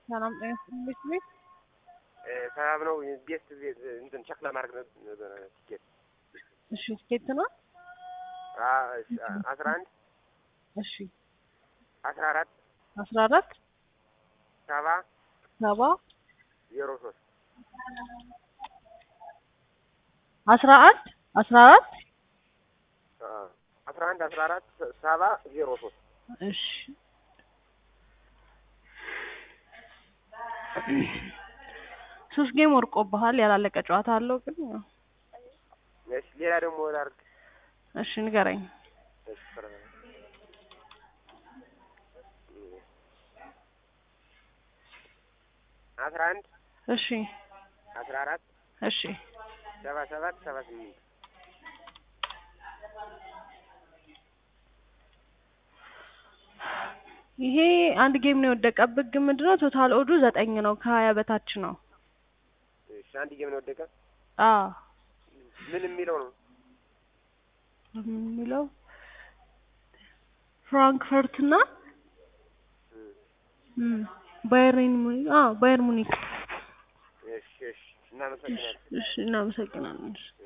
ሰላም ጤና ይስጥልኝ ቤት ሰላም ነው። ቤት ቤት እንትን ቸክ ለማድረግ ነበረ ትኬት እሺ ትኬት ነው አስራ አንድ እሺ አስራ አራት አስራ አራት ሰባ ሰባ ዜሮ ሶስት አስራ አንድ አስራ አራት አስራ አንድ አስራ አራት ሰባ ዜሮ ሶስት እሺ ሶስት ጌም ወርቆብሃል። ያላለቀ ጨዋታ አለው ግን ያው እሺ ሌላ ደግሞ ላድርግ እሺ ንገረኝ። እሺ ፍረ አስራ አንድ እሺ አስራ አራት እሺ ሰባ ሰባት ሰባ ስምንት ይሄ አንድ ጌም ነው የወደቀብህ። ግን ምንድነው ቶታል ኦዱ ዘጠኝ ነው፣ ከሀያ በታች ነው። እሺ አንድ ጌም ነው ወደቀ። አዎ ምን የሚለው ነው? የሚለው ፍራንክፈርት እና ባየርን ሙኒክ አዎ ባየር ሙኒክ። እሺ እሺ እናመሰግናለን። እሺ እናመሰግናለን።